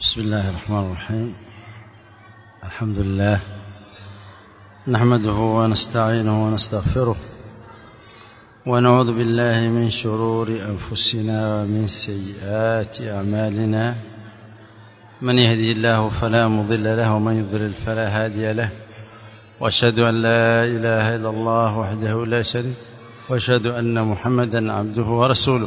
بسم الله الرحمن الرحيم الحمد لله نحمده ونستعينه ونستغفره ونعوذ بالله من شرور أنفسنا ومن سيئات أعمالنا من يهدي الله فلا مضل له ومن يضلل فلا هادي له واشهد أن لا إله إلا الله وحده لا شريك واشهد أن محمدا عبده ورسوله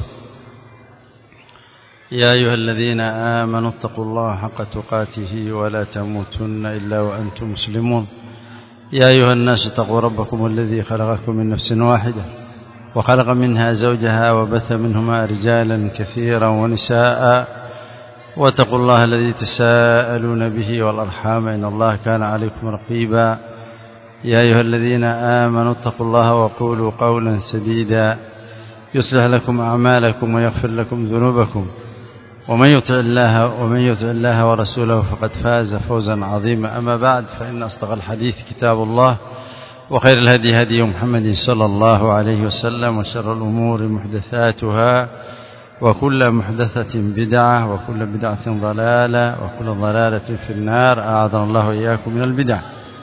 يا أيها الذين آمنوا اتقوا الله حق تقاته ولا تموتن إلا وأنتم مسلمون يا أيها الناس اتقوا ربكم الذي خلقكم من نفس واحدة وخلق منها زوجها وبث منهما رجالا كثيرا ونساء واتقوا الله الذي تساءلون به والأرحام إن الله كان عليكم رقيبا يا أيها الذين آمنوا اتقوا الله وقولوا قولا سديدا يصلح لكم أعمالكم ويغفر لكم ذنوبكم ومن يطع الله ومن يطع الله ورسوله فقد فاز فوزا عظيما أما بعد فإن أصدق الحديث كتاب الله وخير الهدي هدي محمد صلى الله عليه وسلم وشر الأمور محدثاتها وكل محدثة بدعة وكل بدعة ضلالة وكل ضلالة في النار أعاذنا الله إياكم من البدع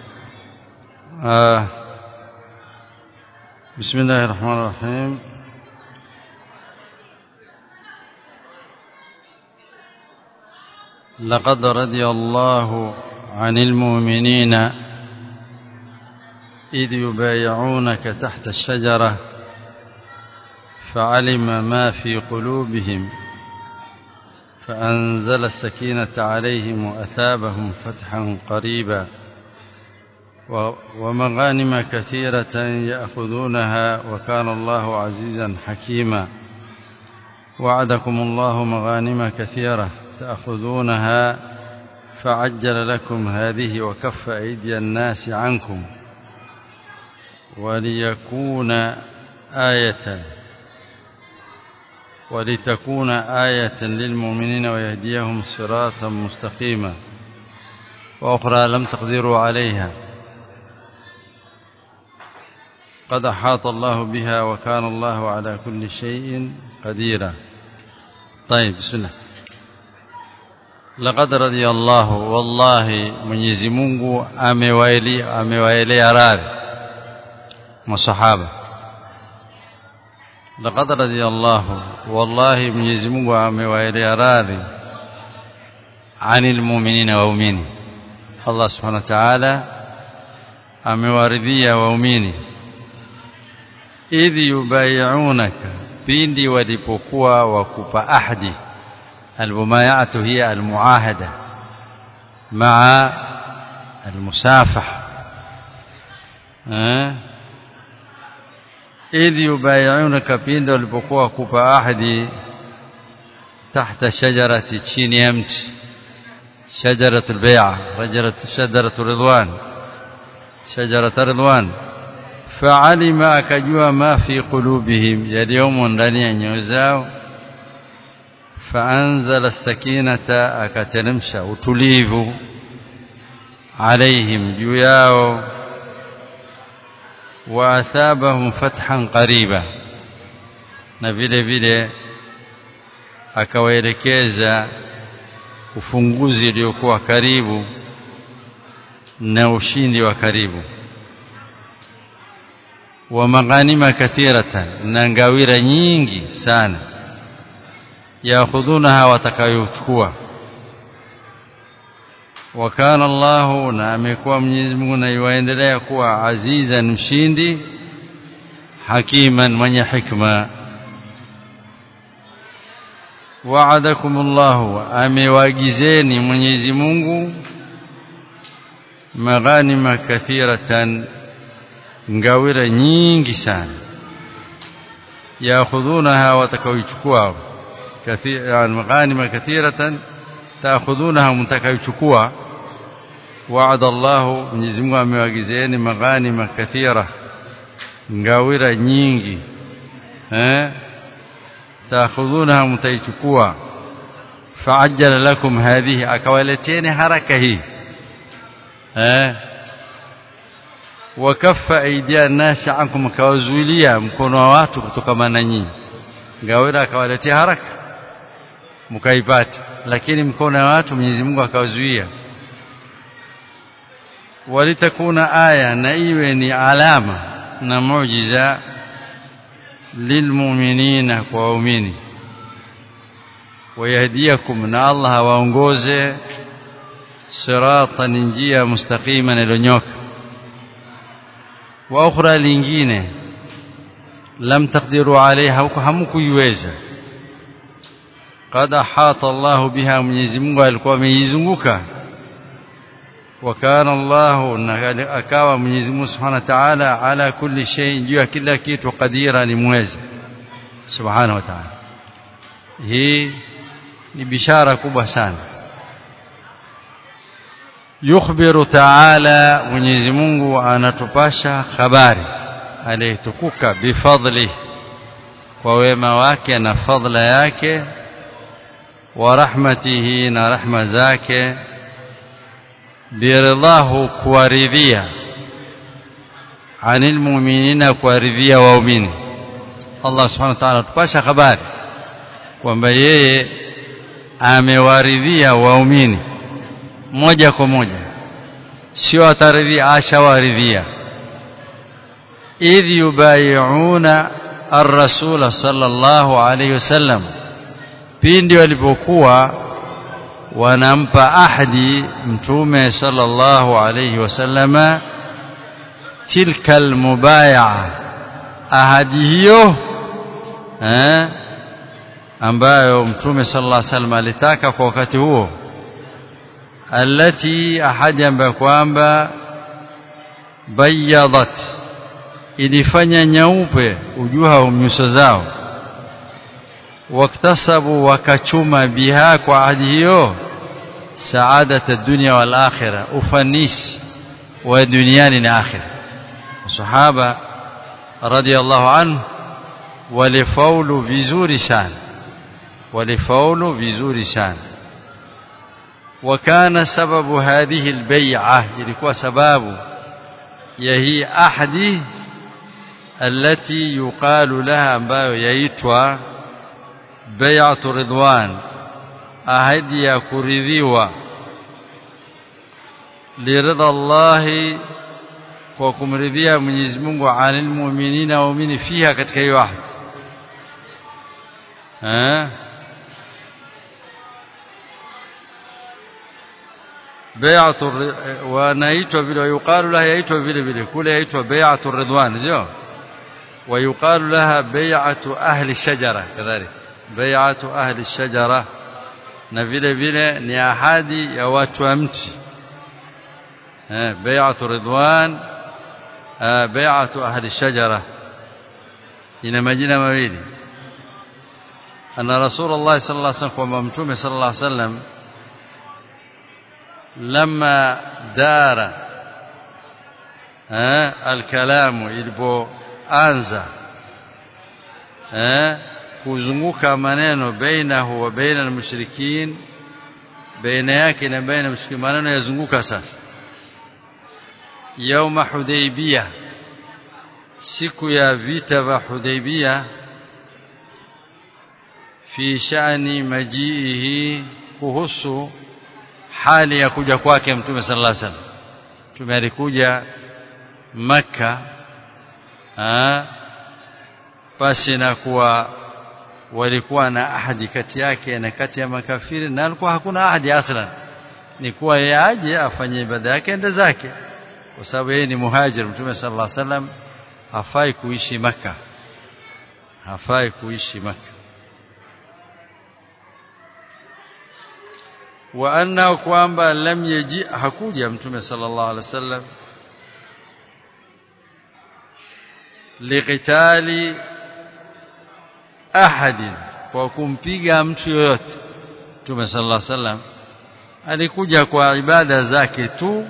آه بسم الله الرحمن الرحيم لقد رضي الله عن المؤمنين إذ يبايعونك تحت الشجرة فعلم ما في قلوبهم فأنزل السكينة عليهم وأثابهم فتحا قريبا ومغانم كثيرة يأخذونها وكان الله عزيزا حكيما وعدكم الله مغانم كثيرة تأخذونها فعجل لكم هذه وكف أيدي الناس عنكم وليكون آية ولتكون آية للمؤمنين ويهديهم صراطا مستقيما وأخرى لم تقدروا عليها قد أحاط الله بها وكان الله على كل شيء قديرا طيب بسم الله laqad radiyallahu wallahi Mwenyezi Mungu amewaelea amewaelea radhi masahaba laqad radiyallahu wallahi Mwenyezi Mungu amewaelea radhi anil mu'minina waumini Allah subhanahu wa ta'ala amewaridhia waumini idh yubayi'unaka pindi walipokuwa wakupa ahadi المبايعة هي المعاهدة مع المسافح إذ يبايعونك بين walipokuwa kupa ahadi تحت شجرة chini ya mti شجرة البيعة شجرة رضوان شجرة رضوان فعلم akajua ما في قلوبهم yaliyomo ndani ya nyoyo zao فأنزل السكينة أكترمش utulivu عليهم جياو وأثابهم فتحا قريبا na vile vile akawaelekeza ufunguzi uliokuwa karibu na ushindi wa karibu wa maghanima kathiratan na ngawira nyingi sana yaakhudhunaha watakayochukua wakana Allahu na amekuwa Mwenyezi Mungu na yuendelea kuwa azizan mshindi hakiman mwenye hikma wa'adakum Allahu amewagizeni Mwenyezi Mungu maghanima kathiratan ngawira nyingi sana yaakhudhunaha watakayochukua كثير يعني مغانم كثيرة تأخذونها متكيشكوا وعد الله Mwenyezi Mungu amewagizeeni maghanima kathira ngawira nyingi eh taakhudhunaha mtaichukua faajjala lakum hadhihi akawaleteni haraka hii eh wakaffa aidia nasi ankum akawazuilia mkono wa watu kutokana na nyinyi ngawira akawaletea haraka mkaipata lakini mkono wa watu Mwenyezi Mungu akawazuia walitakuna aya na iwe ni alama na muujiza lilmu'minina kwa waumini wayahdiyakum na Allah awaongoze siratan njia mustaqima iliyonyoka wa ukhra lingine lam taqdiru alaiha hamkuiweza qad ahata Allah biha Mwenyezi Mungu alikuwa ameizunguka وكان الله akawa Mwenyezi Mungu Subhanahu wa Ta'ala ala kulli shay juu ya kila kitu kadira ni mwezi Subhanahu wa Ta'ala hii ni bishara kubwa sana yukhbiru ta'ala Mwenyezi Mungu anatupasha habari aliyetukuka bifadli kwa wema wake na fadla yake wa rahmatihi na rahma zake biridhahu kuwaridhia anil mu'minina kuwaridhia waumini Allah subhanahu wa ta'ala tupasha habari kwamba yeye amewaridhia waumini moja kwa moja sio ataridhia ashawaridhia idh yubayi'una ar-rasul sallallahu alayhi wasallam pindi walipokuwa wanampa ahadi mtume sallallahu alayhi wasallama tilka almubayaa ahadi hiyo eh ambayo mtume sallallahu alayhi wasallam alitaka kwa wakati huo alati ahadi ambayo kwamba bayadat ilifanya nyeupe ujuha nyuso zao waktasabu wakachuma biha kwa ahadi hiyo saadata dunya wal akhirah ufanisi wa duniani na akhirah sahaba radiyallahu anhu walifaulu vizuri sana walifaulu vizuri sana وكان سبب هذه البيعة ilikuwa sababu ya hii ahadi التي يقال لها ambayo yaitwa bai'atu ridwan ahadi ya kuridhiwa liridha Allah kwa kumridhia Mwenyezi Mungu anil mu'minina waumini fiha katika hiyo ahadi eh bai'atu wanaitwa vile yuqalu laha yaitwa vile vile kule yaitwa bai'atu ridwan sio ويقال لها بيعة أهل الشجرة كذلك بيعة أهل الشجرة na vile vile ni ahadi ya watu wa mti eh bai'atu ridwan bai'atu ahli shajara ina majina mawili anna rasulullah sallallahu alaihi wasallam kwamba mtume sallallahu alaihi wasallam lama dara eh alkalamu ilipoanza eh kuzunguka maneno bainahu wa baina almushrikin baina yake na baina mushrikin maneno yazunguka sasa yauma hudaybiyah siku ya vita vya hudaybiyah fi shani majiihi kuhusu hali ya kuja kwake mtume sallallahu alaihi wasallam mtume alikuja maka pasi na kuwa walikuwa na ahadi kati yake na kati ya makafiri na alikuwa hakuna ahadi aslan ni kuwa yeye aje afanye ibada yake ende zake kwa sababu yeye ni muhajir mtume sallallahu alaihi wasallam hafai kuishi maka hafai kuishi maka wa anna kwamba lam yaji hakuja mtume sallallahu alaihi wasallam liqitali ahadin kwa kumpiga mtu yoyote Mtume sallallahu alaihi wasallam alikuja kwa ibada zake tu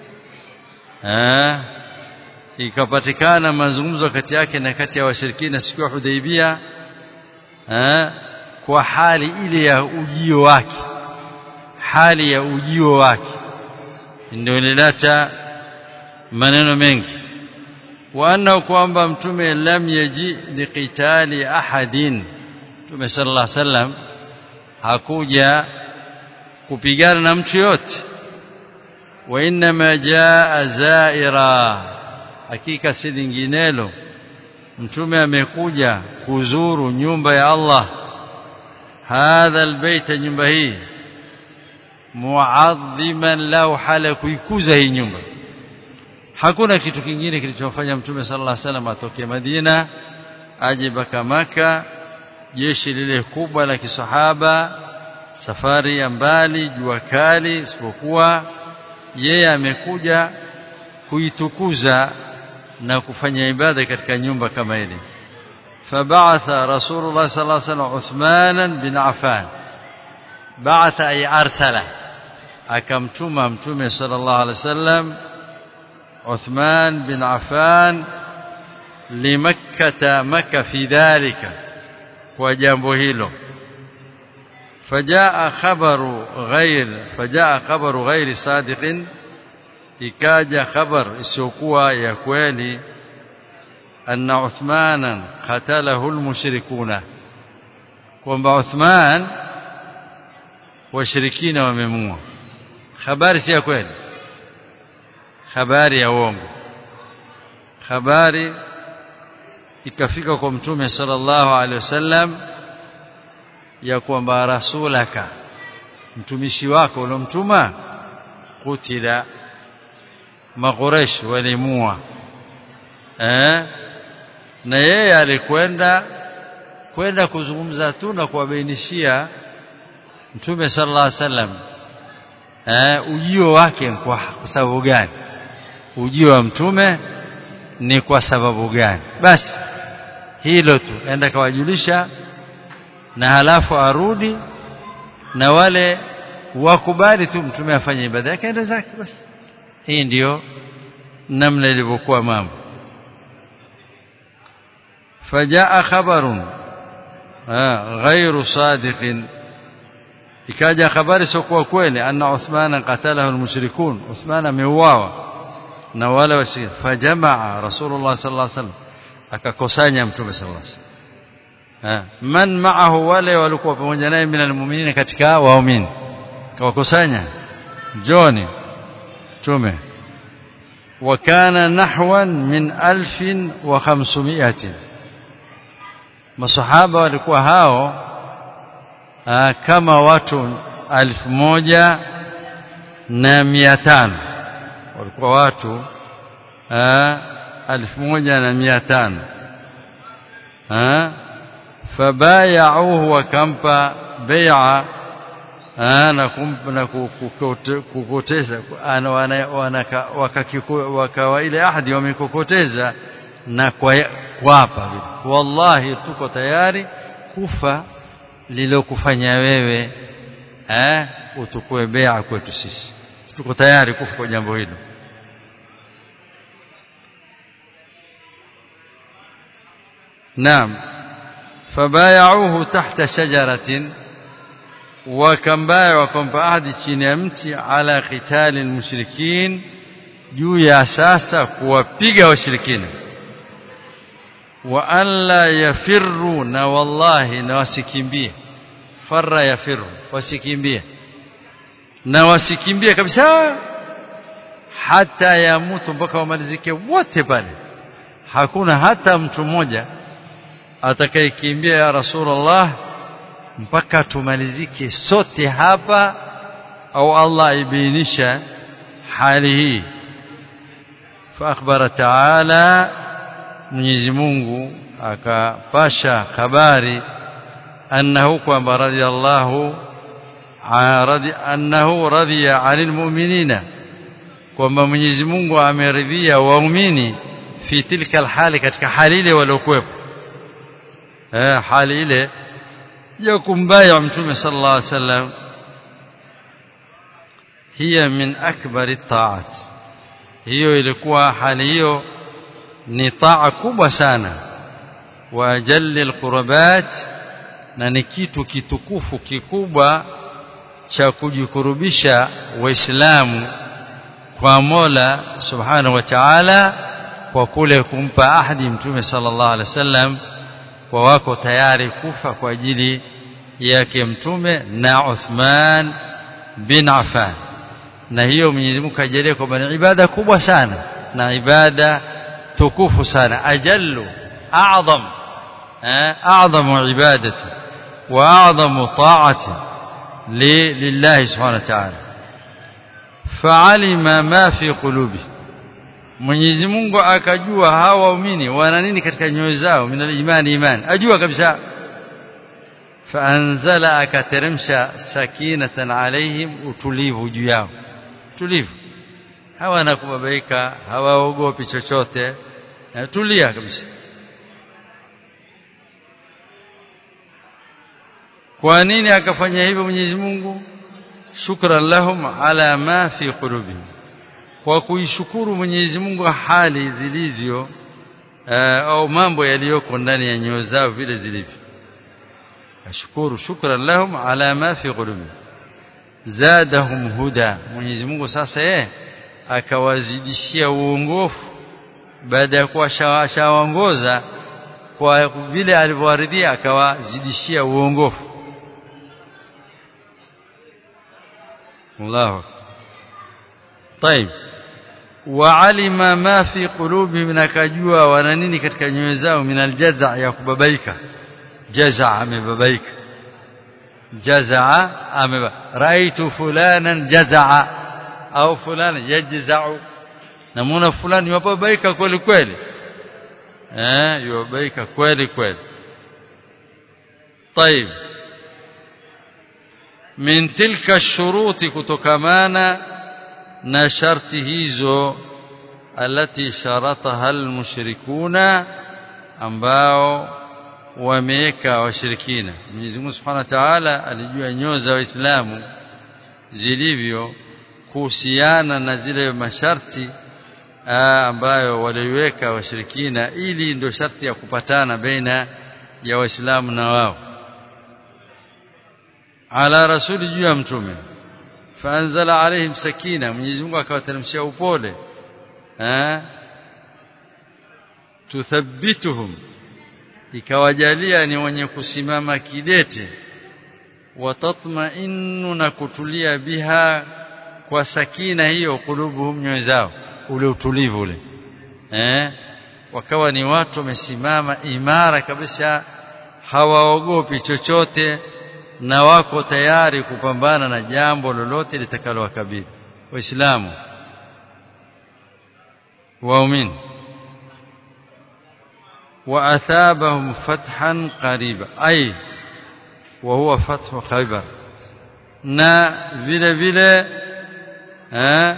eh ikapatikana mazungumzo kati yake na kati ya washirikina siku ya Hudaibia eh kwa hali ile ya ujio wake hali ya ujio wake ndio ilileta maneno mengi وانه kwamba mtume lam yaji liqitali ahadin mtume sallallahu alaihi wasallam hakuja kupigana na mtu yote wa inma jaa zaira hakika si linginelo mtume amekuja kuzuru nyumba ya Allah hadha albayt nyumba hii muadhiman lahu hala kuikuza hii nyumba hakuna kitu kingine kilichofanya mtume sallallahu alaihi wasallam atoke Madina aje baka maka jeshi lile kubwa la kisahaba safari ya mbali jua kali isipokuwa yeye amekuja kuitukuza na kufanya ibada katika nyumba kama ile فبعث رسول الله صلى الله عليه وسلم عثمان بن عفان بعث أي أرسل أكمتما متومة صلى الله عليه وسلم عثمان بن عفان لمكة مكة في ذلك وجنبه له فجاء خبر غير فجاء خبر غير صادق ikaja khabar isiyokuwa ya kweli anna Uthmanan qatalahu almushrikuna kwamba Uthman washirikina wamemua habari si ya kweli habari ya uongo habari ikafika kwa mtume sallallahu alaihi wasallam ya kwamba rasulaka mtumishi wako uliomtuma kutila maquresh walimua eh na yeye alikwenda kwenda kuzungumza tu na kuwabainishia mtume sallallahu alaihi wasallam eh ujio wake kwa sababu gani ujio wa mtume ni kwa sababu gani basi hilo tu enda kawajulisha na halafu arudi na wale wakubali tu mtume afanye ibada yake aende zake basi hii ndiyo namna ilivyokuwa mambo fajaa khabarun ghairu sadiqin ikaja habari sio kwa kweli anna Uthman qatalahu almushrikun Uthman ameuawa na wale wasi fajamaa rasulullah sallallahu alaihi wasallam akakusanya mtume sallallahu alaihi wasallam man ma'ahu wale walikuwa pamoja naye minal mu'minina katika waumini kawakusanya joni mtume وكان نحوا من ألف وخمسمائة masahaba walikuwa hao aa, kama watu alfu moja na mia tano walikuwa watu aa, alfu moja na mia tano fabayauhu wakampa beia na kumpa kukoteza wakawa ile ahadi wamekokoteza na kuapa wallahi tuko tayari kufa lilokufanya wewe eh utukue bea kwetu sisi tuko tayari kufa kwa jambo hilo naam fabayauhu tahta shajaratin wakambaya wakampa ahadi chini ya mti ala qitali almushrikin juu ya sasa kuwapiga washirikina wa alla yafirru na wallahi na wasikimbie farra yafirru wasikimbie na wasikimbie kabisa hata yamutu mpaka wamalizike wote pale hakuna hata mtu mmoja atakayekimbia ya rasulullah mpaka tumalizike sote hapa au Allah aibainisha hali hii fa akhbara ta'ala Mwenyezi Mungu akapasha habari annahu kwamba radiyallahu radi annahu radiya 'anil mu'minina kwamba Mwenyezi Mungu ameridhia waumini fi tilka alhali katika hali ile waliokuwepo eh hali ile ya kumbaya mtume sallallahu alaihi wasallam hiya min akbari ta'at hiyo ilikuwa hali hiyo ni taa kubwa sana wa jalli alqurbat na ni kitu kitukufu kikubwa cha kujikurubisha waislamu kwa Mola subhanahu wa ta'ala kwa kule kumpa ahadi mtume sallallahu alaihi wasallam kwa wako tayari kufa kwa ajili yake mtume na Uthman bin Affan na hiyo Mwenyezi Mungu kajalia kwamba ni ibada kubwa sana na ibada tukufu sana ajallu a'zam a'zamu ibadati wa a'zamu ta'ati lillahi subhanahu wa ta'ala fa'alima ma fi qulubi Mwenyezi Mungu akajua hawa waumini wana nini katika nyoyo zao min al-imani iman ajua kabisa faanzala akateremsha sakinatan alaihim utulivu juu yao tulivu hawana kubabaika hawaogopi chochote tulia kabisa kwa nini akafanya hivyo Mwenyezi Mungu shukran lahum ala ma fi qulubihim kwa kuishukuru Mwenyezi Mungu hali zilizyo au mambo yaliyoko ndani ya nyoyo zao vile zilivyo ashukuru shukran lahum ala ma fi qulubihim zadahum huda Mwenyezi Mungu sasa yeye akawazidishia uongofu baada ya kuwa shawaongoza kwa vile alivyowaridhia akawazidishia uongofu Allahu طيب وعلم ما في قلوبهم nakajua wana nini katika nyoyo zao min aljaza ya kubabaika jaza amebabaika jazaa ameba raitu fulanan jazaa au fulana yajzau namuna fulani yababaika kweli kweli eh yababaika kweli kweli طيب min tilka shuruti kutokamana na sharti hizo alati sharataha almushrikuna ambao wameweka washirikina Mwenyezi Mungu Subhanahu wa Ta'ala alijua nyoyo za Waislamu zilivyo kuhusiana na zile masharti aa, ambayo waliweka washirikina ili ndio sharti ya kupatana baina ya Waislamu na wao ala rasuli juu ya mtume faanzala alaihim sakina Mwenyezi Mungu akawateremshia upole eh tuthabbituhum ikawajalia ni wenye kusimama kidete watatmainu na kutulia biha kwa sakina hiyo kulubuhum nyoyo zao ule utulivu ule eh wakawa ni watu wamesimama imara kabisa hawaogopi chochote na wako tayari kupambana na jambo lolote litakalowakabili waislamu waumini واثابهم فتحا قريبا اي وهو فتح خيبر na vile vile eh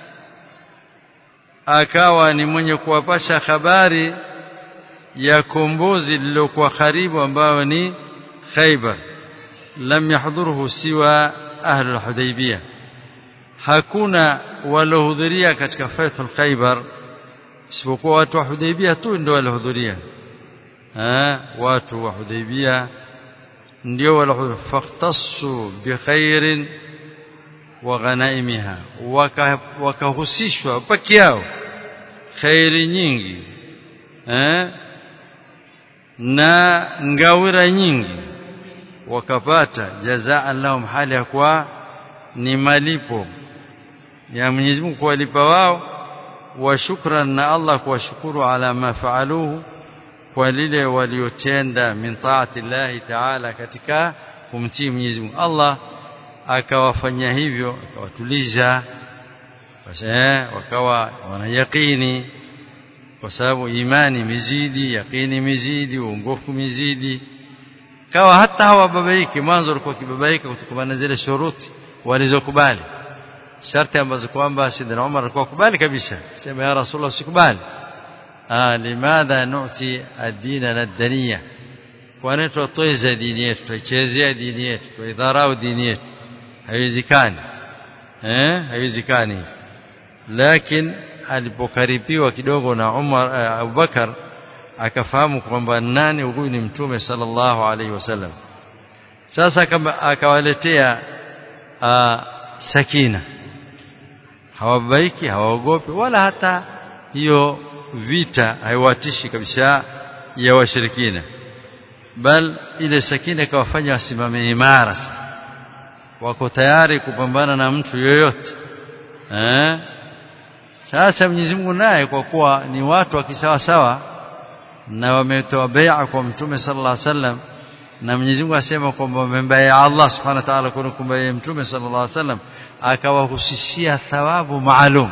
akawa ni mwenye kuwapasha habari ya kombozi lililokuwa karibu ambayo ni Khaybar lam yahdhuruhu siwa ahli al-Hudaybiyah hakuna walohudhuria katika faithul Khaybar isipokuwa watu wa Hudaybiyah tu ndio walihudhuria eh watu wa Hudaybiyah ndio walihudhuria faqtassu bikhairin wa ghanaimiha wakahusishwa peke yao khairi nyingi eh na ngawira nyingi wakapata jazaa lahum hali ya kuwa ni malipo ya Mwenyezi Mungu kuwalipa wao wa shukran na Allah kuwashukuru ala ma faaluhu kwa lile waliotenda min taati Allah taala katika kumtii Mwenyezi Mungu Allah akawafanyia hivyo akawatuliza wakawa wana yaqini kwa sababu imani mizidi yaqini mizidi uongofu mizidi kawa hata hawababaiki mwanzo walikuwa kibabaika kutokana na zile shuruti walizokubali sharti ambazo kwamba Sidina Umar alikuwa kubali kabisa sema ya Rasulullah usikubali ah limadha nu'ti ad-dina lad-daniya kwa nini tutoeza dini yetu tuichezea dini yetu tuidharau dini yetu haiwezekani eh haiwezekani lakini alipokaribiwa kidogo na Umar uh, Abubakar akafahamu kwamba nani huyu ni mtume sallallahu alaihi wasallam sasa akawaletea uh, sakina hawabaiki hawaogopi wala hata hiyo vita haiwatishi kabisa ya washirikina bal ile sakina ikawafanya wasimame imara wako tayari kupambana na mtu yoyote eh sasa Mwenyezi Mungu naye kwa kuwa ni watu wa kisawa sawa na wametoa bai'a kwa mtume sallallahu alaihi wasallam na Mwenyezi Mungu asema kwamba wamembaya Allah subhanahu wa ta'ala kwa kumbaya mtume sallallahu alaihi wasallam akawahusishia thawabu maalum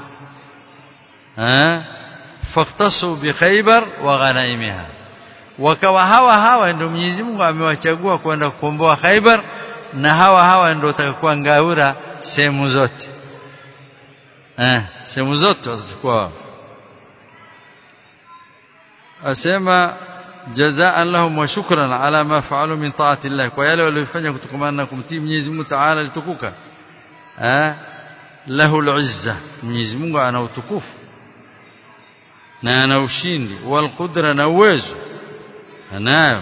eh faktasu bi Khaybar wa ghanaimiha wakawa hawa hawa ndio Mwenyezi Mungu amewachagua kwenda kukomboa Khaybar na hawa hawa ndio watakuwa ngaura sehemu zote eh sehemu zote watachukua asema jazaan lahum wa shukran ala ma fa'alu min ta'ati Allah kwa yale waliyofanya kutokamana na kumtii Mwenyezi Mungu Ta'ala litukuka eh lahu al-izza Mwenyezi Mungu ana utukufu na ana ushindi wal qudra na uwezo anayo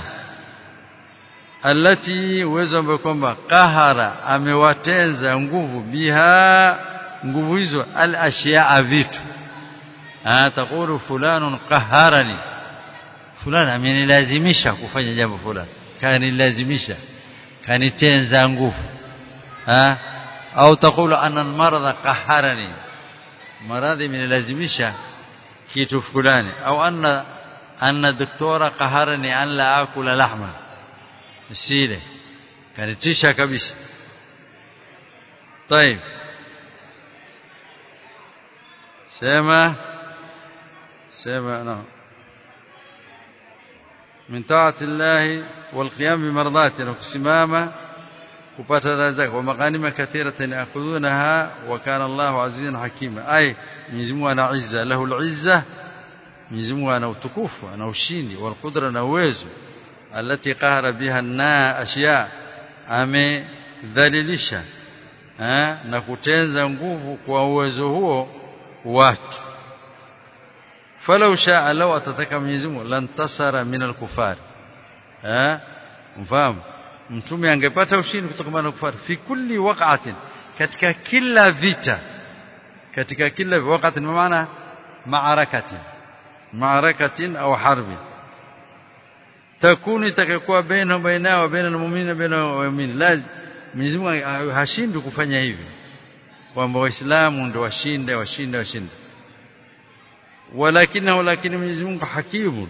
alati uwezo ambao kwamba qahara amewatenza nguvu biha nguvu hizo al ashiya vitu ah taqulu fulanun qaharani fulani amenilazimisha kufanya jambo fulani kanilazimisha kanitenza nguvu ah au taqulu anna maradha qaharani maradhi amenilazimisha kitu fulani au anna anna doktora qaharani an la akula lahma sile kanitisha kabisa طيب سما سما نعم من طاعة الله والقيام بمرضاته وكسمامة kupata razaka wa maghanima kathiratan ya'khudhunaha wa kana Allahu azizan hakima ay Mwenyezi Mungu ana izza lahu al-izza Mwenyezi Mungu ana utukufu ana ushindi wal qudra na uwezo alati qahara biha na ashiya amedhalilisha na kutenza nguvu kwa uwezo huo watu falau shaa law atataka Mwenyezi Mungu lantasara min al-kufar eh mfahamu mtume angepata ushindi kutokana na kufari fi kulli waqatin katika kila vita katika kila wakati maana maarakati maarakatin au harbi takuni takakuwa baina baina wa baina almu'minin baina waumini la Mwenyezi Mungu hashindi kufanya hivi kwamba waislamu ndio washinde washinde washinde walakinahu lakini Mwenyezi Mungu hakimu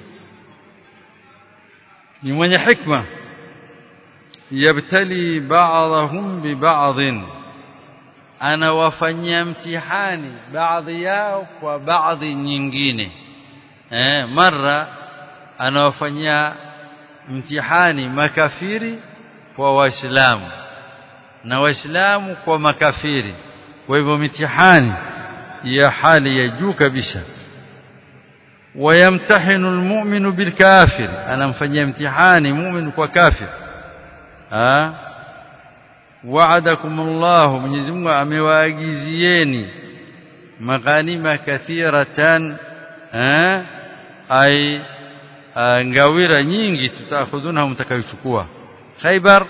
ni mwenye hikma yabtali ba'dahum bi ba'd anawafanyia mtihani baadhi yao kwa baadhi nyingine eh mara anawafanyia mtihani makafiri kwa waislamu na waislamu kwa makafiri kwa hivyo mitihani ya hali ya juu kabisa wayamtahinu almu'minu bilkafir anamfanyia mtihani mu'min kwa kafir ah wa'adakum Allah Mwenyezi Mungu amewaagizieni maghanima kathiratan eh ai ngawira nyingi tutakhudhuna mtakayochukua Khaybar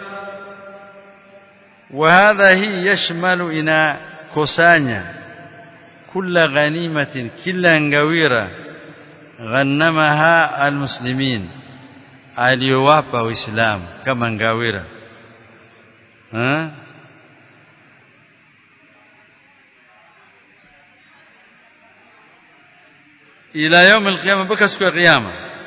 وهذا هي يشمل إنا كوسانيا كل غنيمة كلا ngawira غنمها المسلمين aliyowapa waislamu kama ngawira ha ila يوم القيامه mpaka siku ya kiyama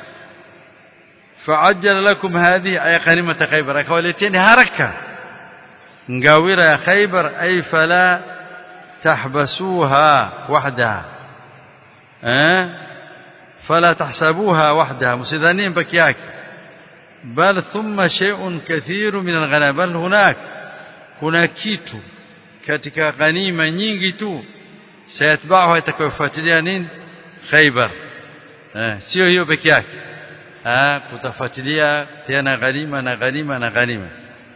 فعجل لكم هذه اي غنيمه خيبر akawaleteni haraka ngawira ya khaybar ay fala tahbasuha wahdaha eh فلا تحسبوها وحدها مsidhani peke yake bal thumma shay'un kathir min al bal hunak kuna kitu katika ghanima nyingi tu sayatba'uha itakayofuatilia nini khaybar eh sio hiyo peke yake ah kutafuatilia tena ghanima na ghanima na ghanima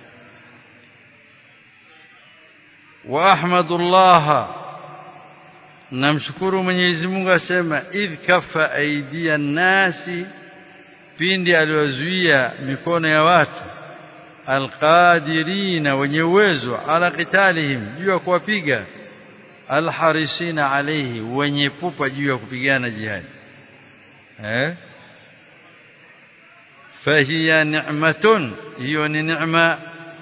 wa ahmadullah namshukuru Mwenyezi Mungu asema idh kafa aidia nasi pindi aliwazuia mikono ya watu alqadirina wenye uwezo ala qitalihim juu ya kuwapiga alharisina alayhi wenye pupa juu ya kupigana jihad eh fahiya ni'matun hiyo ni neema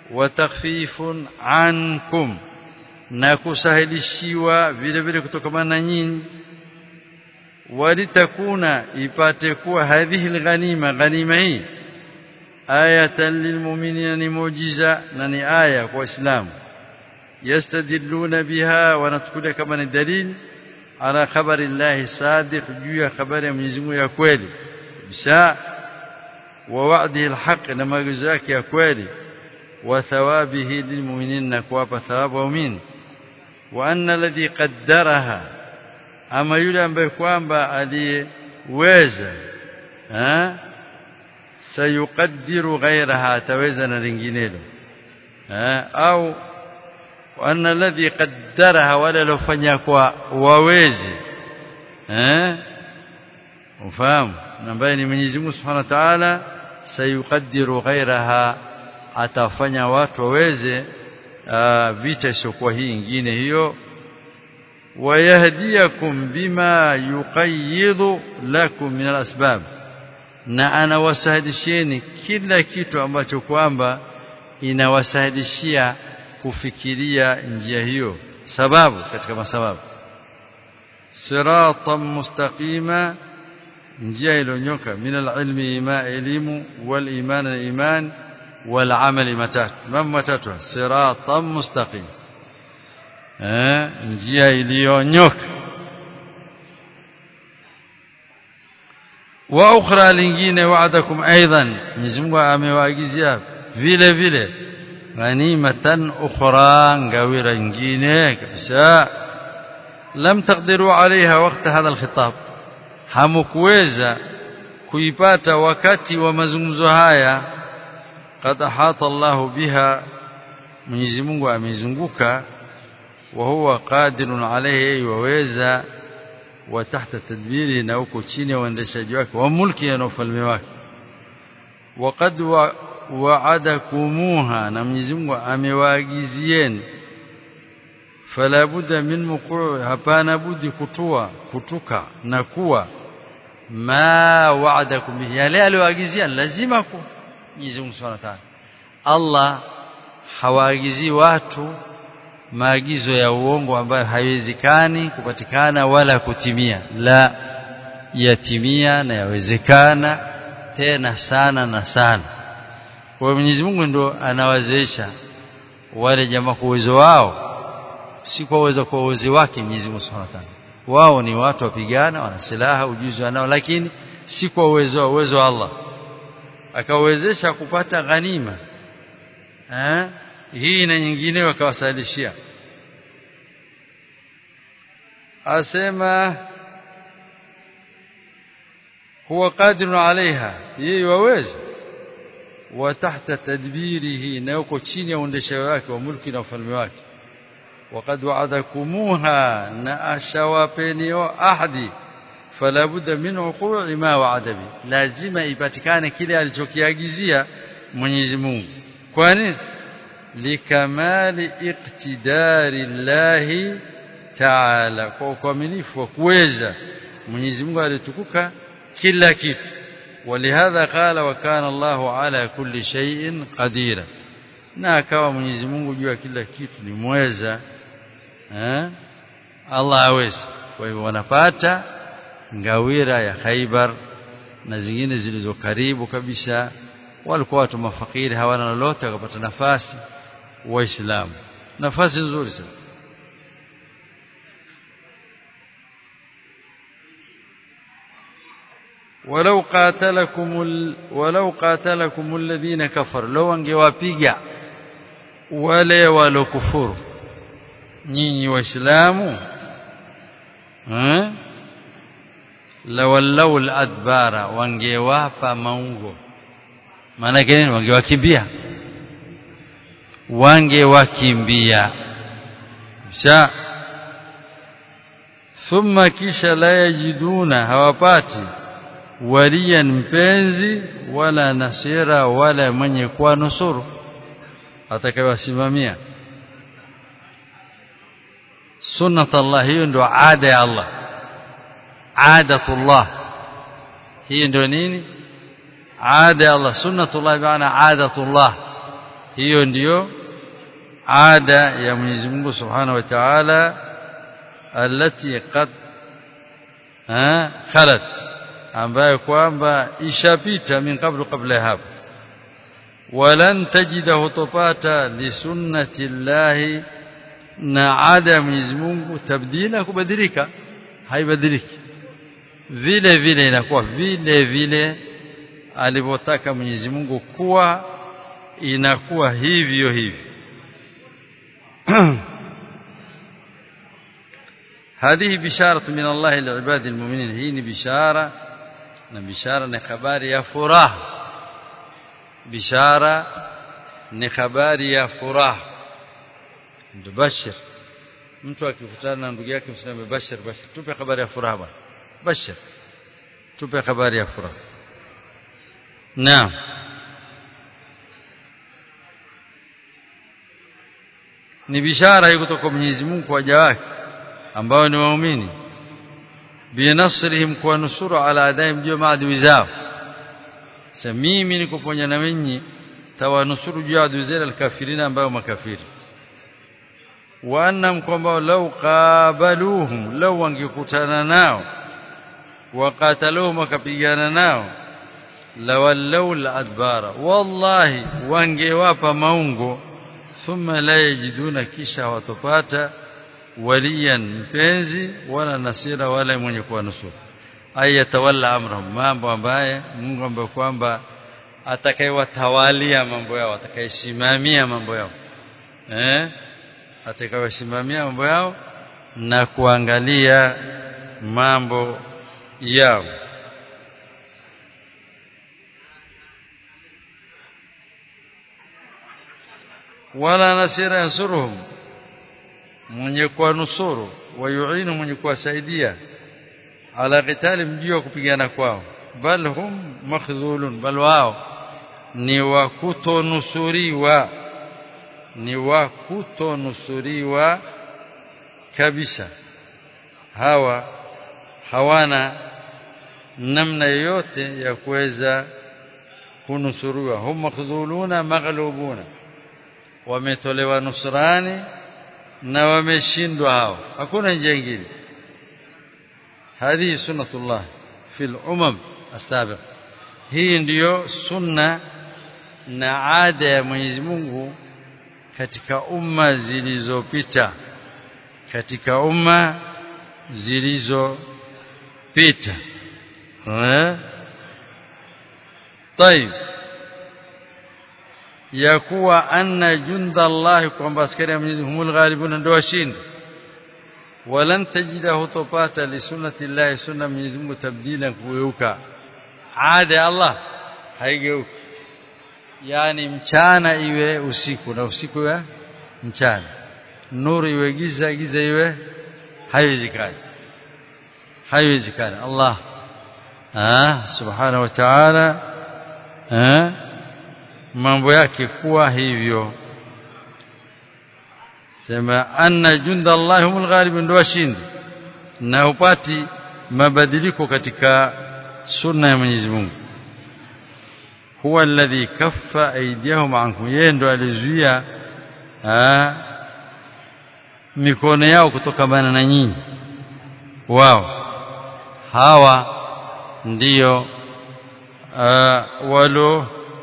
wa takhfifun ankum na kusahilishiwa vile vile kutokana na nyinyi walitakuna ipate kuwa hadhihi alghanima ghanima hii ayatan lilmu'minina ni muujiza na ni aya kwa waislamu yastadilluna biha wanachukulia kama ni dalili ala khabari llahi sadiq juu ya habari ya Mwenyezi Mungu ya kweli bisa wa wa'dihi alhaq na maagizo yake ya kweli wa thawabihi lilmu'minin na kuwapa thawabu waumini wa anna alladhi qaddaraha ama yule ambaye kwamba aliyeweza eh sayuqaddiru ghayraha ataweza na linginelo eh au وأن الذي قدرها ولا لو fanya kwa wawezi eh ufahamu ambaye ni Mwenyezi Mungu Subhanahu wa Ta'ala sayuqaddiru ghairaha atafanya watu waweze vita isiokuwa hii nyingine hiyo wayahdiyakum bima yuqayyidu lakum min alasbab na anawasahidisheni kila kitu ambacho kwamba inawasahidishia kufikiria njia hiyo sababu katika masababu siratan mustaqima njia ilonyoka min alilmi ma elimu wal iman al iman wal amali matatu mambo matatu siratan mustaqim eh njia iliyonyoka wa ukhra lingine wa'adakum aidan Mwenyezi Mungu amewaagizia vile vile ghanimatan ukhra ngawira nyingine kabisa lam taqdiru alaiha wakati hadha alkhitab hamkuweza kuipata wakati wa mazungumzo haya qad ahata Allahu biha Mwenyezi Mungu amezunguka wa huwa qadirun alayhi waweza wa tahta tadbiri na uko chini ya uendeshaji wake wa mulki na ufalme wake waqad wa'adakumuha na Mwenyezi Mungu amewaagizieni fala budda min muqu' hapana budi kutua kutuka na kuwa ma wa'adakum bihi yale aliyoagizia lazima ku Mwenyezi Mungu Subhanahu wa Ta'ala Allah hawaagizii watu maagizo ya uongo ambayo haiwezekani kupatikana wala kutimia la yatimia na yawezekana tena sana na sana kwa Mwenyezi Mungu ndo anawazeesha wale jamaa kwa uwezo wao si kwa uwezo kwa uwezo wake Mwenyezi Mungu Subhanahu wa Ta'ala wao ni watu wapigana wana silaha ujuzi wanao lakini si kwa uwezo uwezo wa Allah akawezesha kupata ghanima eh hii na nyingine wakawasalishia asema huwa qadirun alaiha yeye waweza wa tahta tadbirihi na yuko chini ya uendeshaji wake wa mulki na ufalme wake وقد وعدكموها ناشوapeni ahadi fala budda min uqu'i ma wa'ada bi lazima ipatikane kile alichokiagizia Mwenyezi Mungu kwani likamali iqtidari Allah Ta'ala kwa ukamilifu wa kuweza Mwenyezi Mungu alitukuka kila kitu ولهذا قال وكان الله على كل شيء قديرا na akawa Mwenyezi Mungu juu ya kila kitu ni mweza eh Allah aweza kwa hivyo wanapata ngawira ya Khaibar na zingine zilizo karibu kabisa walikuwa watu mafakiri hawana lolote wakapata nafasi waislamu nafasi nzuri sana ولو قاتلكم ال... ولو قاتلكم الذين كفروا لو angewapiga wale walokufuru nyinyi waislamu eh lawallau aladbara wangewapa maungo maana nini wangewakimbia wangewakimbia sha thumma kisha la yajiduna hawapati waliyan mpenzi wala nasira wala mwenye kuwa nusuru atakayewasimamia sunnat Allah hiyo ndio ada ya Allah adatullah hiyo ndio nini ada ya Allah sunnatullah maana adatullah hiyo ndiyo ada ya Mwenyezi Mungu Subhanahu wa Ta'ala alati qad khalat ambayo kwamba ishapita min qablu qabla hapo walan tajidahu tupata li sunnati llahi na ada ya Mwenyezi Mungu tabdila kubadilika haibadiliki vile vile inakuwa vile vile alivyotaka Mwenyezi Mungu kuwa inakuwa hivyo hivyo هذه بشارة من الله لعباد المؤمنين هي بشارة بشارة نخبار يا فراه بشارة نخبار يا فراه تبشر mtu akikutana na ndugu yake mseme bashir bashir tupe habari ya furaha bwana bashir tupe habari ya furaha naam ni bishara hii kutoka Mwenyezi Mungu kwa waja wake ambao ni waumini binasrihim kwa nusuru ala adaim juu maadui zao sasa mimi nikuponya na wenyi tawanusuru juu adui zao alkafirina ambao makafiri wa annam kwamba law qabaluhum law wangekutana nao waqataluhum wakapigana nao lawallau adbara wallahi wangewapa maungo thumma la yajiduna kisha watopata waliyan mpenzi wala nasira wala mwenye kuwa nusuru ayatawalla amrahum mambo ambaye Mungu ambaye kwamba atakayewatawalia mambo yao atakayesimamia mambo yao eh atakayesimamia mambo yao na kuangalia mambo yao wala nasira yansuruhum mwenye kuwanusuru wayuinu mwenye kuwasaidia ala qitali mjio wa kupigana kwao bal hum makhdhulun bal wao ni wa kutonusuriwa ni wa kutonusuriwa kabisa hawa hawana namna yoyote ya kuweza kunusuriwa hum makhdhuluna maghlubuna wametolewa nusrani na wameshindwa hao hakuna njia nyingine hadihi sunnatullah fil umam asabiq hii ndiyo sunna na ada ya Mwenyezi Mungu katika umma zilizopita katika umma zilizopita eh طيب ya kuwa anna junda Allah kwamba askari ya Mwenyezi Mungu ghalibuna ndio washindi walan tajida hutopata li sunnati Allah sunna Mwenyezi Mungu tabdila kugeuka ada ya Allah haigeuki yani mchana iwe usiku na usiku iwe mchana nuru iwe giza giza iwe haiwezekani haiwezekani Allah ah subhanahu wa ta'ala ah mambo yake kuwa hivyo sema anna junda Allah humul ghalibun ndio washindi na upati mabadiliko katika sunna ya Mwenyezi Mungu huwa alladhi kaffa aydiyahum ankum yeye ndo alizuia mikono yao kutokamana na nyinyi wao hawa ndiyo walo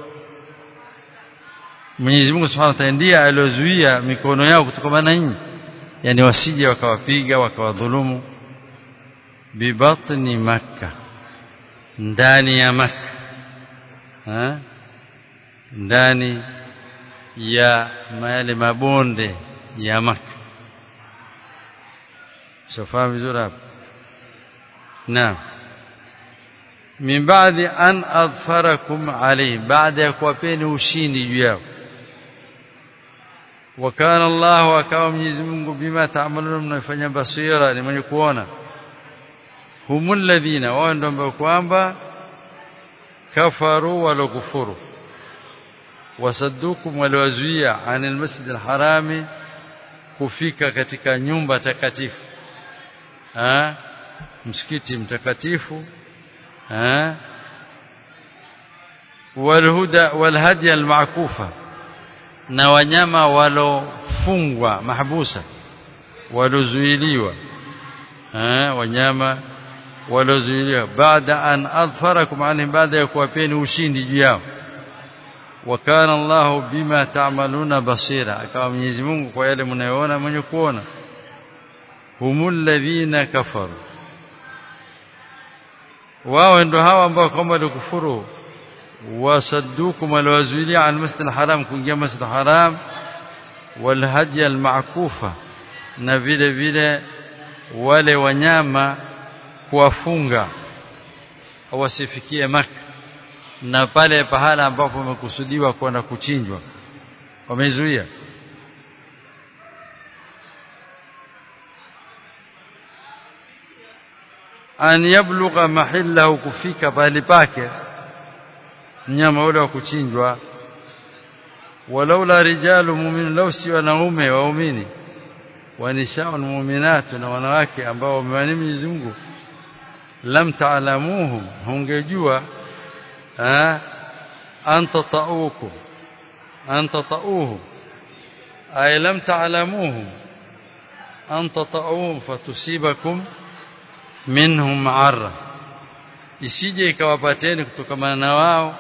Mwenyezi Mungu Subhanahu wa Ta'ala ndiye aliozuia mikono yao kutokana na nyinyi yani wasije wakawapiga wakawadhulumu bibatni makka ndani ya makka ha? ndani ya yale mabonde ya makka sofahamu vizuri hapo naam min baadhi an adfarakum alayhi baada ya kuwapeni ushindi juu yao وكان الله akawa Mwenyezi Mungu bima taamaluna mnafanya basira ni mwenye kuona humul ladhina wao ndio ambao kwamba kafaru walokufuru wasaddukum waliwazuia anil masjid alharami kufika katika nyumba takatifu ha msikiti mtakatifu ha والهدى والهدي المعكوفة na wanyama walofungwa mahbusa walozuiliwa eh wanyama walozuiliwa baada an adfarakum alaihim baada ya kuwapeni ushindi juu yao wa kana Allahu bima ta'maluna basira akawa Mwenyezi Mungu kwa yale mnayoona mwenye kuona humul ladhina kafaru wao ndo hawa ambao kwamba walikufuru wasaddukum alwazuilia an masjid alharam kuingia masjid alharam walhadi almakufa na vile vile wale wanyama kuwafunga wasifikie maka na pale pahala ambapo wamekusudiwa kwenda kuchinjwa wamezuia an yablugha mahillahu kufika pahali pake mnyama ule wa kuchinjwa walaula rijalu mu'min law si wanaume waumini wa nisaa'un mu'minatu na wanawake ambao wameamini Mwenyezi Mungu lam ta'lamuhum hungejua an tata'ukum an tata'uhum ay lam ta'lamuhum an tata'uhum fatusibakum minhum ma'arra isije ikawapateni kutokana na wao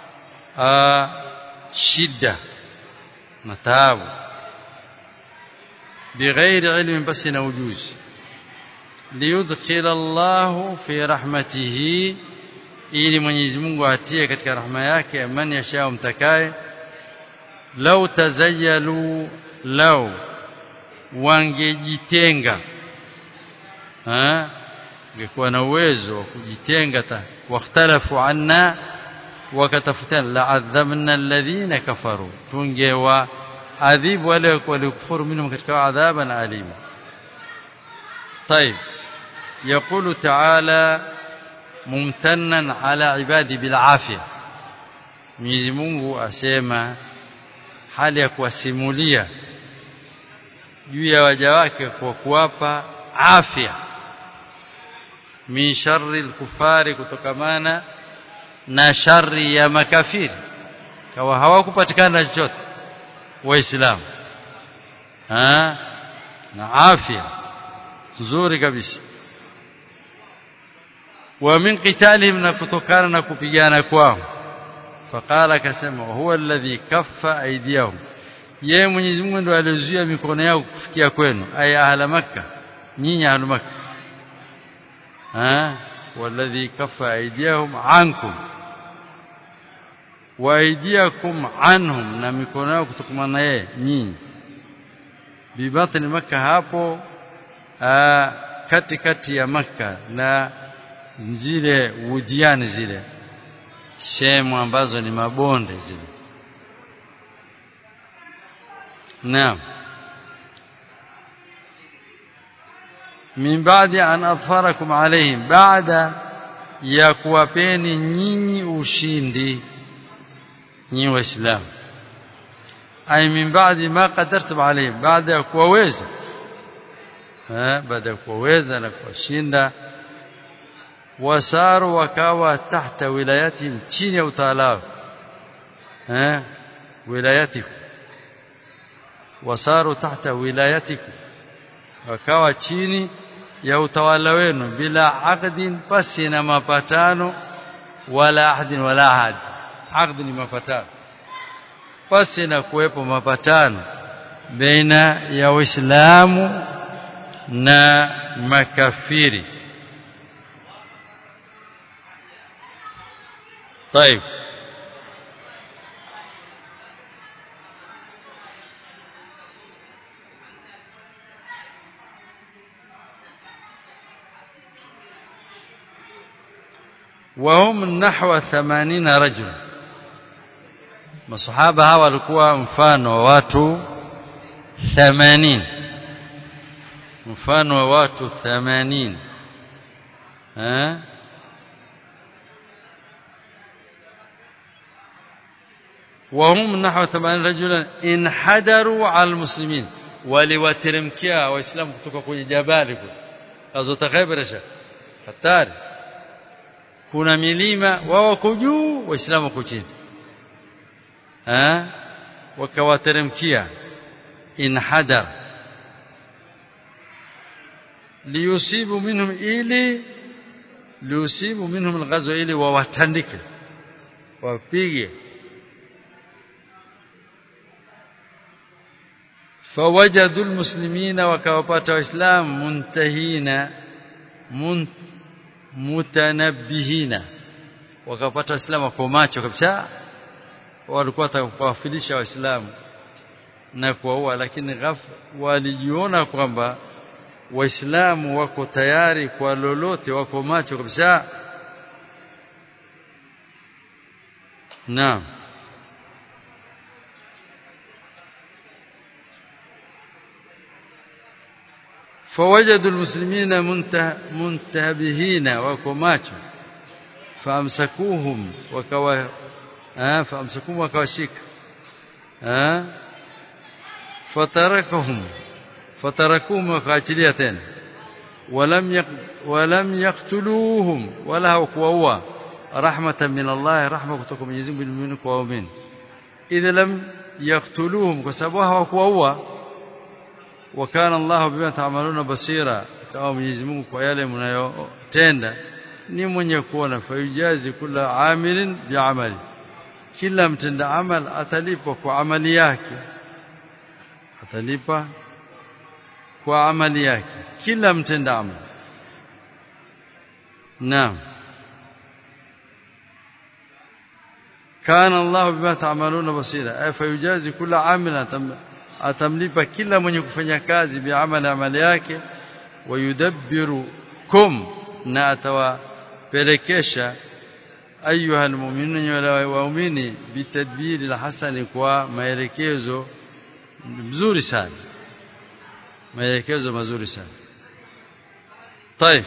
shida na taabu bighairi ilmin basi na ujuzi liyudkhil Allah fi rahmatihi ili Mwenyezi Mungu atie katika rahma yake man yashao mtakaye lau tazayyalu lau wangejitenga ha ungekuwa na uwezo wa kujitenga wakhtalafu anna wakatafutana la'adhabna alladhina kafaru tungewa adhibu wale walikufuru minhum katika adhaban alima طيب يقول تعالى ممتنا على عبادي بالعافيه Mwenyezi Mungu asema hali ya kuwasimulia juu ya waja wake kwa kuwapa afya min sharri al-kufari kutokamana na shari ya makafiri kawa hawakupatikana chochote waislamu na afya nzuri kabisa wa min qitalihim na kutokana na kupigana kwao faqala akasema huwa alladhi kaffa aydiyahum yeye Mwenyezi Mungu ndo alizuia mikono yao kufikia kwenu ay ahla makkah nyinyi ahla makkah ha والذي كف أيديهم عنكم وأيديكم عنهم na mikono yao kutokana na yeye nyinyi bibatni maka hapo katikati ya maka na zile wudiani zile sehemu ambazo ni mabonde zile naam min baadi an adfarakum alaihim baada ya kuwapeni nyinyi ushindi nyinyi waislamu ay min baadi ma qadartum alaihim baada ya kuwaweza baada ya kuwaweza na kuwashinda wasaru wakawa tahta wilayatihim chini ya utawala wao wilayatikum wasaru tahta wilayatikum wakawa chini ya utawala wenu bila aqdin pasi na mapatano wala ahdin wala ahad aqd ni mapatano pasi na kuwepo mapatano baina ya waislamu na makafiri طيب وهم نحو 80 رجل masahaba hawa walikuwa mfano wa watu 80 mfano wa watu 80 eh وهم نحو 80 رجلا انحدروا على المسلمين waliwateremkia waislamu kutoka kwenye jabali kule azota khaybarisha hatari kuna milima wao wako juu waislamu wako chini eh wakawateremkia inhadar liyusibu minhum ili liyusibu minhum alghazwa ili wawatandike wapige فوجدوا المسلمين وكوapata waislamu muntahina mutanabbihina wakapata waislamu kwa macho kabisa walikuwa watakuwafilisha waislamu na kuwaua lakini ghafla walijiona kwamba waislamu wako tayari kwa lolote wako macho kabisa naam فوجدوا المسلمين منتبهين وكماcho فامسكوهم وكوا آه فامسكوهم وكواشيك آه فتركهم فتركوهم وكاچليا tena ولم يق ولم يقتلوهم ولا وكوا رحمه من الله رحمه kutoka Mwenyezi Mungu kwa waumini idha lam yaqtuluhum kwa sababu hawakuwaua wakana Allah bima ta'maluna basira kama Mwenyezi Mungu kwa yale mnayotenda ni mwenye kuona fayujazi kula amilin bi'amali kila mtenda amal atalipwa kwa amali yake atalipa kwa amali yake kila mtenda amal naam kana Allah bima ta'maluna basira ay fayujazi kula amilin atamlipa kila mwenye kufanya kazi biamali amali yake wayudabbirukum na atawapelekesha ayuha almu'minuna waumini bitadbiri alhasani kwa maelekezo mzuri sana maelekezo mazuri sana طيب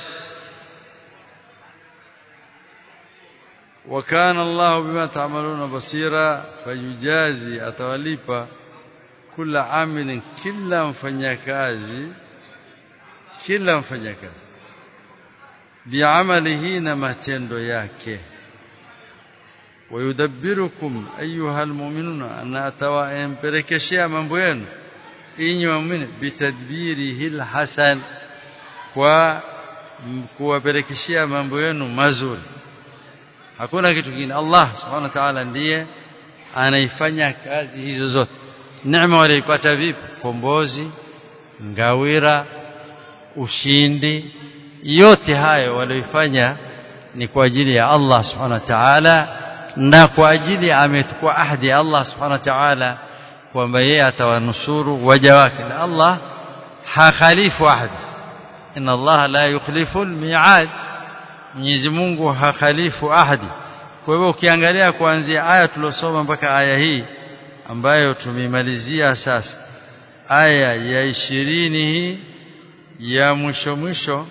وكان الله بما تعملون بصيرا فيجازي atawalipa kila amilin kila mfanyakazi kila mfanyakazi biamalihi na matendo yake wayudabbirukum ayuha almu'minuna ana atawaempelekeshea mambo yenu inyi waumini bitadbirihi alhasan kwa kuwapelekeshea mambo yenu mazuri hakuna kitu kingine Allah subhanahu wa ta'ala ndiye anaifanya kazi hizo zote neema waliipata vipi kombozi ngawira ushindi yote hayo walioifanya ni kwa ajili ya Allah subhanahu wa ta'ala na kwa ajili ametukua ahadi Allah subhanahu wa ta'ala kwamba yeye atawanusuru waja wake na Allah hakhalifu ahadi inna Allah la yukhlifu al-mi'ad Mwenyezi Mungu hakhalifu ahadi kwa hivyo ukiangalia kuanzia aya tulosoma mpaka aya hii ambayo tumemalizia sasa aya ya ishirini hii ya mwisho mwisho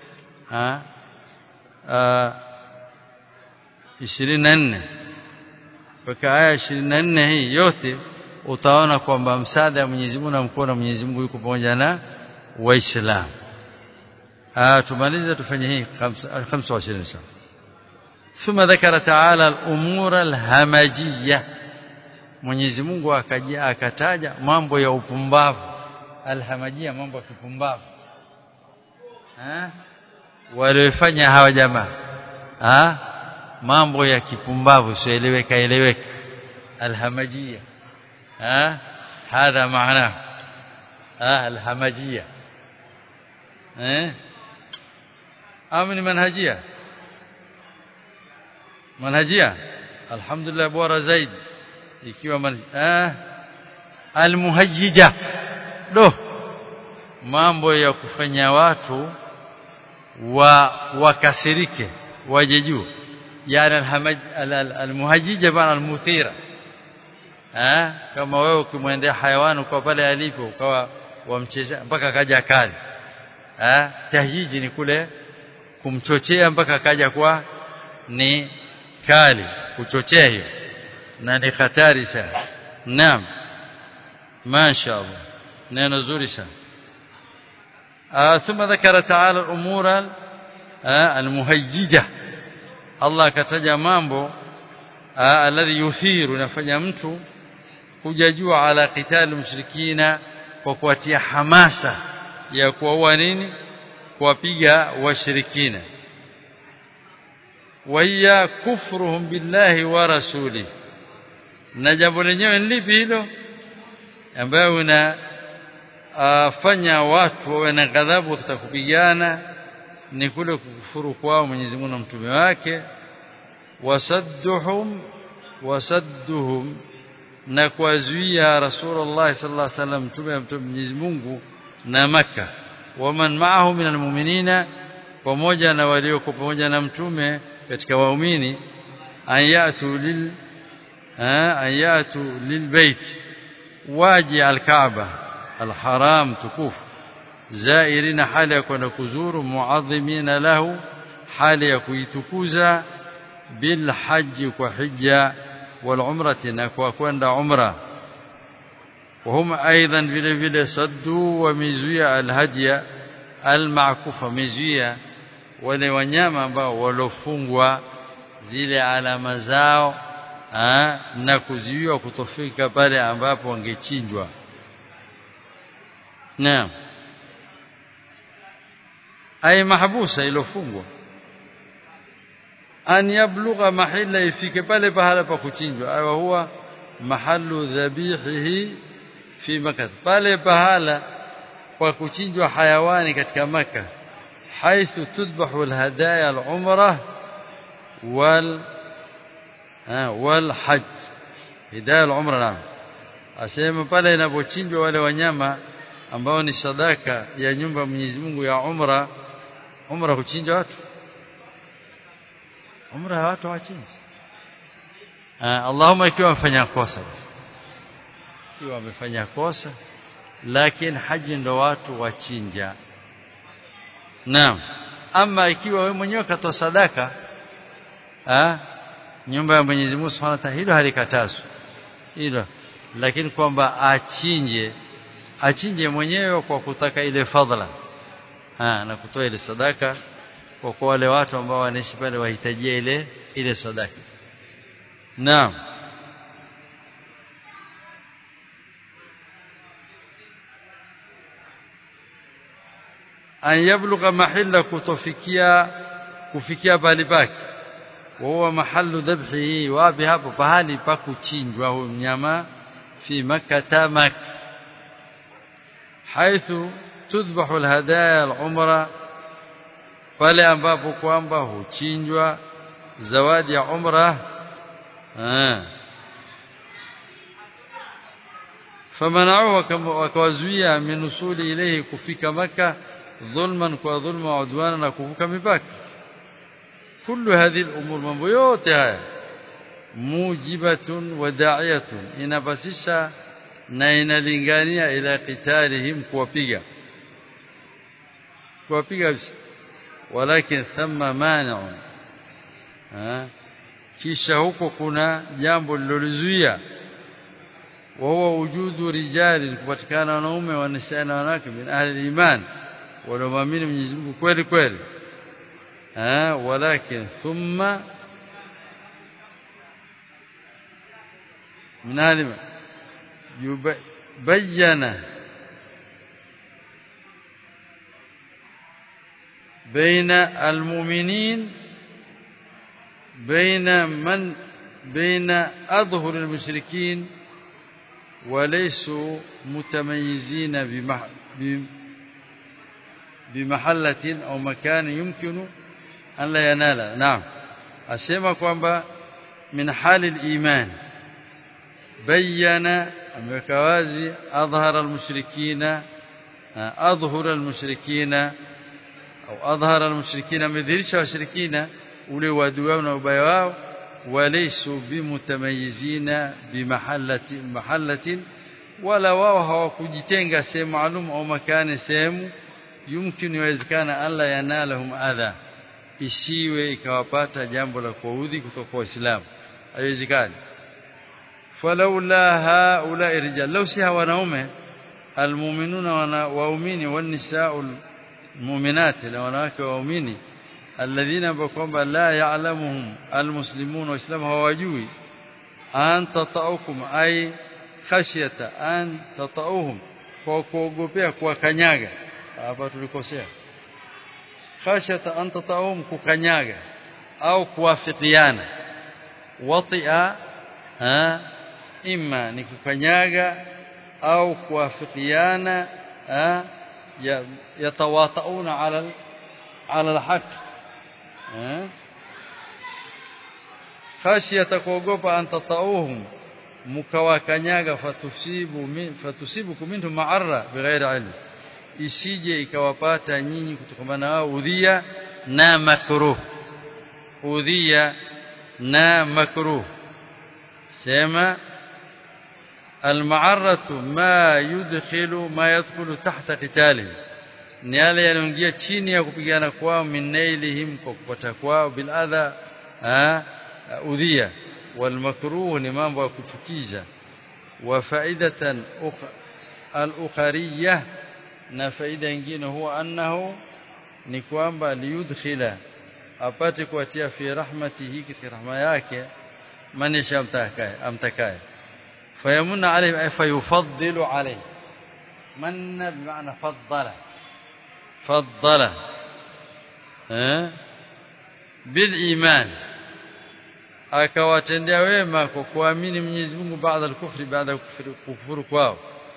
ishirini na nne mpaka aya ishirini na nne hii yote utaona kwamba msaada wa Mwenyezi Mungu na mkono wa Mwenyezi Mungu yuko pamoja na Waislamu. tumalize tufanye hii 25 inshallah. ثم ذكر تعالى الامور الهمجيه Mwenyezi Mungu akaja akataja mambo ya upumbavu alhamajia mambo ya kipumbavu eh waliofanya hawa jamaa ah mambo ya kipumbavu sieleweka eleweka alhamajia ah hadha maana ah alhamajia eh amni manhajia manhajia alhamdulillah bora zaidi ikiwa ah almuhajjija do mambo ya kufanya watu wa wakasirike waje juu yani alhamaj almuhajjija bana almuthira ah kama wewe ukimwendea hayawani kwa pale alipo ukawa wamchezea mpaka kaja kali ah tahiji ni kule kumchochea mpaka kaja kwa ni kali kuchochea hiyo na ni hatari sana naam mashaallah neno zuri sana ثم ذكر تعالى الامور المهيجه الله kataja mambo alladhi yuthiru nafanya mtu kuja juu ala qitali mushrikina kwa kuwatia hamasa ya kuwaua nini kuwapiga washirikina waiya kufruhum billahi wa rasuli na jambo lenyewe ni lipi hilo ambayo una afanya watu wawe na ghadhabu katika kupigana ni kule kukufuru kwao Mwenyezi Mungu na mtume wake wasadduhum wasadduhum na kuwazuia Rasulullah sallallahu alaihi wasallam mtume wa Mwenyezi Mungu na maka waman ma'ahu minal mu'minina pamoja na walioko pamoja na mtume katika waumini ayatu lil ayatu lilbait waji alkaaba alharam tukufu zairina hali ya kwenda kuzuru muadhimina lahu hali ya kuitukuza bil haji kwa hija wal umrati na kwa kwenda umra وهم ايضا vile vile saddu wa mizuia alhadiya almakufa mizuia wale wanyama ambao walofungwa zile alama zao ha, na kuziwiwa kutofika pale ambapo wangechinjwa naam ay mahbusa ilofungwa an yablugha mahalla ifike pale pahala pa kuchinjwa ayo huwa mahallu dhabihihi fi makkah pale pahala pa kuchinjwa hayawani katika maka haithu tudbahu alhadaya alumrah wal wal hajj hidaya alumra naam asema pale inapochinjwa wale wanyama ambao ni sadaka ya nyumba Mwenyezi Mungu ya umra umra kuchinja watu umra ya watu wachinja Allahumma ikiwa wamefanya kosa ikiwa wamefanya kosa lakini haji ndo watu wachinja naam ama ikiwa wewe mwenyewe katoa sadaka ah nyumba ya Mwenyezi Mungu Subhanahu wa Ta'ala hilo halikatazwi hilo lakini kwamba achinje achinje mwenyewe kwa kutaka ile fadhila ha, na kutoa ile sadaka kwa kwa wale watu ambao wanaishi pale wahitajia ile ile sadaka naam an yablugha mahalla kutofikia kufikia pale pake huwa mahallu dhabhihi wapi hapo pahali pa kuchinjwa huyo mnyama fi makkah makkah حيث تذبح الهدايا العمره pale ambapo kwamba huchinjwa zawadi ya umra ah famanauhu wakawazuia minusuli ilayhi kufika maka dhulman kwa dhulma udwana na kuvuka mipaka kullu hadhihi al-umur mambo yote haya mujibatun wa da'iyatun inabasisha na inalingania ila qitalihim kuwapiga kuwapiga walakin thumma mani'un kisha huko kuna jambo lilolizuia wa huwa wujudu rijali kupatikana wanaume wanisa na wanawake min ahli iman wanaoamini Mwenyezi Mungu kweli kweli eh walakin thumma min ahli بين بين المؤمنين بين من بين أظهر المشركين وليسوا متميزين بمحلة أو مكان يمكن أن لا ينال نعم أسمى كوانبا من حال الإيمان بين ameweka wazi adhhara almushrikina adhhara almushrikina au adhhara almushrikina amedhihirisha washirikina ule wadui wao na ubaya wao walaysu bimutamayizina bimahallati mahallatin wala wao hawakujitenga sehemu maalum au makani sehemu yumkini yawezekana alla yanalahum adha isiwe ikawapata jambo la kuudhi kutoka kwa Waislamu haiwezekani falaula haula rijal law si wanaume almu'minuna wana waumini wanisa'ul mu'minati na wanawake waumini alladhina kwamba la ya'lamuhum almuslimun waislamu hawajui anta ta'ukum ay khashyata an tatauhum kwa kuogopea kuwakanyaga hapa tulikosea khashyata an tatauhum kukanyaga au kuwafikiana watia imma ni kukanyaga au kuwafikiana yatawatauna ala ala alhaq khashyata kuogopa an tatauhum mkawakanyaga fatusibu min, fatusibukum minhum ma'arra bighairi ilm isije ikawapata nyinyi kutokana wao udhia na makruh udhia na makruh sema المعرة ما يدخل ما يدخل تحت قتاله ni yale yanaingia chini ya kupigana kwao minailihim kwa kupata kwao bil adha udhia wal makruh ni mambo ya kuchukiza wa faidatan al ukhariyah na faida nyingine huwa annahu ni kwamba liyudkhila apate kuatia fi rahmatihi katika rahma yake man yashamtakaye amtakaye fayamuna alayhi ay fayufaddilu alayhi manna bimaana faddala faddala eh bil iman akawatendea wema kwa kuamini Mwenyezi Mungu baada ya kufri baada ya kufuru kwao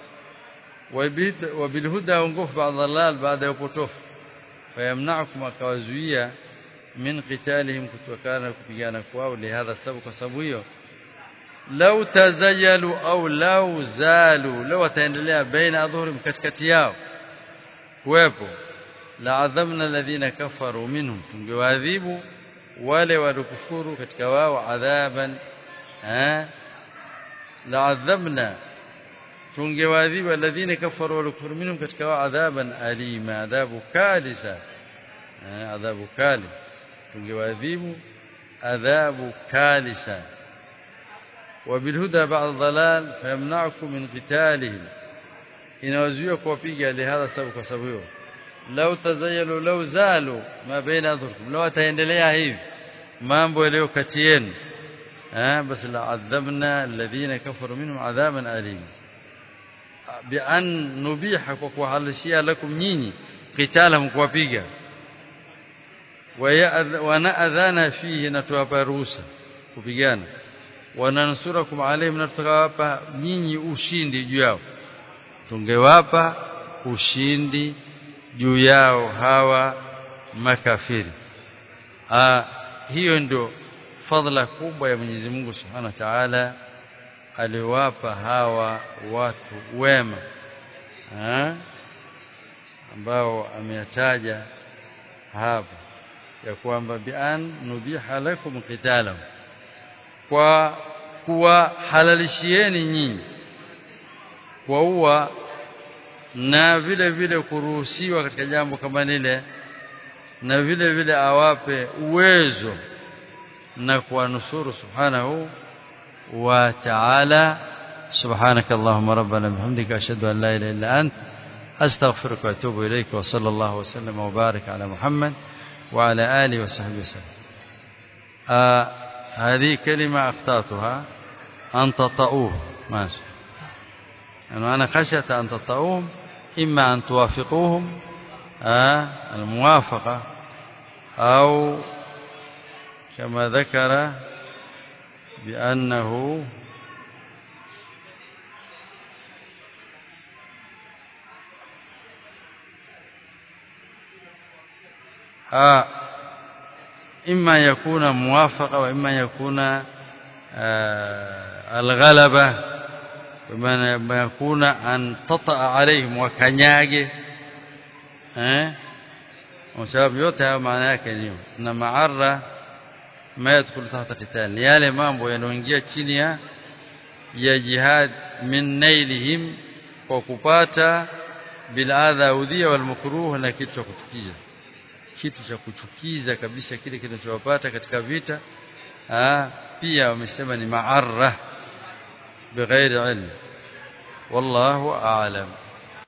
wabilhuda ongofu baada dhalal baada ya upotofu fayamna'ukum akawazuia min qitalihim kutokana kupigana kwao lihadha sababu kwa sababu hiyo lau tazayalu au lau zalu lau wataendelea baina adhurim katikati yao kuwepo la'adhamna alladhina kafaru minhum tungewaadhibu wale walikufuru katika wao adhaban eh la'adhamna tungewaadhibu alladhina kafaru walikufuru minhum katika wao adhaban alima adhabu kalisa eh adhabu kali tungewaadhibu adhabu kalisa وبالهدى بعد الضلال فيمنعكم من قتالهم inawazuia kuwapiga lihadha sababu kwa sababu hiyo lau tazayalu lau zalu ma baina adhurkum lau ataendelea hivi mambo yaliyo kati yenu eh basi la adhabna alladhina kafaru minhum adhaban alim bi an nubiha kwa kuhalishia lakum nyinyi qitalahum kuwapiga wa na'adhana fihi na tuwapa ruhusa kupigana wanansurakum alaihim na tukawapa nyinyi ushindi juu yao tungewapa ushindi juu yao hawa makafiri ah hiyo ndio fadhila kubwa ya Mwenyezi Mungu Subhanahu wa Ta'ala aliwapa hawa watu wema ha? ambao ameyataja hapa ya kwamba bi an nubiha lakum qitalahu kwa kuwahalalishieni nyinyi kuua na vile vile kuruhusiwa katika jambo kama lile na vile vile awape uwezo na kuwanusuru subhanahu wa ta'ala سبحانك اللهم ربنا بحمدك أشهد أن لا إله إلا أنت أستغفرك وأتوب إليك وصلى الله وسلم وبارك على محمد وعلى آله وصحبه وسلم آه هذه كلمة أخطأتها أن تطؤوه ماشي يعني أنا خشيت أن تطؤوهم إما أن توافقوهم آه الموافقة أو كما ذكر بأنه آه إما يكون موافقة وإما يكون آه الغلبة وإما يكون أن تطأ عليهم وكنياجه eh sababu yote hayo maana yake ni na maarra ma yadkhulu tahta qital ni yale mambo yanayoingia chini ya ya jihad min nailihim kwa kupata bil adha udhiya wal makruh na kitu cha kuchukiza kitu cha kuchukiza kabisa kile kinachowapata katika vita ah pia wamesema ni maarra bighairi ilm wallahu a'lam